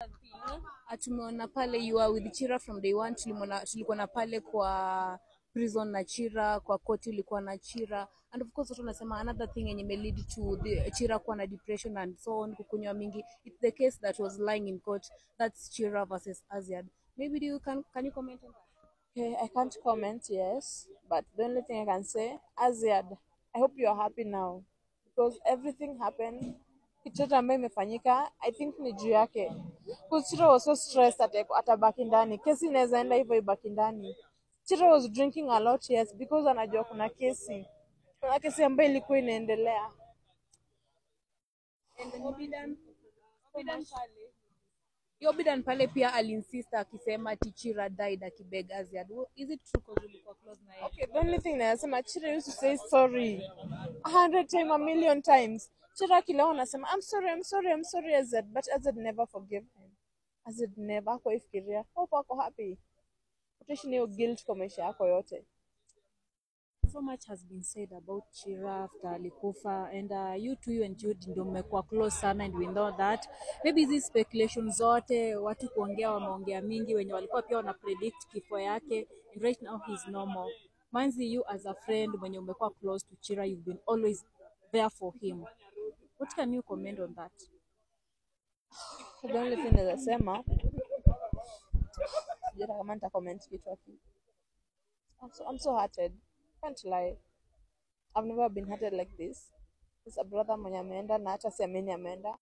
tumeona pale you are with Chira from day one. Tulimwona tulikuwa na pale kwa prison na Chira, kwa koti ulikuwa na Chira and of course watu wanasema another thing yenye imelead to the Chira kuwa na depression and so on, kukunywa mingi. It's the case that was lying in court. That's Chira versus Aziad. Maybe do you can can you comment on that? Okay, I can't comment, yes, but the only thing I can say, Aziad, I hope you are happy now because everything happened. Kitu chote ambayo imefanyika, I think ni juu yake. Because Chira was so stressed ata atabaki ndani. Kesi inaweza enda hivyo ibaki ndani. Chira was drinking a lot, yes, because anajua kuna kesi. Kuna kesi ambayo ilikuwa inaendelea. And Obidan, Obidan pale. Obidan pale pia alinsist akisema ati Chira died akibeg Aziad. Is it true cause ulikuwa close na yeye? Okay, the only thing nasema Chira used to say sorry a hundred times, a million times. Chira kila anasema I'm sorry, I'm sorry, I'm sorry Azad, but Azad never forgave him. Azad never kwa ifikiria. Hope ako happy. Utaishi na hiyo guilt kwa maisha yako yote. so much has been said about Chira after alikufa and uh, you two you and Jude ndio mmekuwa close sana and we know that maybe hizi speculation zote watu kuongea wameongea mingi wenye walikuwa pia wana predict kifo yake and right now he's normal Manzi you as a friend mwenye umekuwa close to Chira you've been always there for him what can you comment on that The only thing naweza sema sijui hata kama nita comment kitu hapo. I'm so, I'm so hearted. Can't lie. I've never been hearted like this. It's a brother mwenye ameenda na hata siamini ameenda.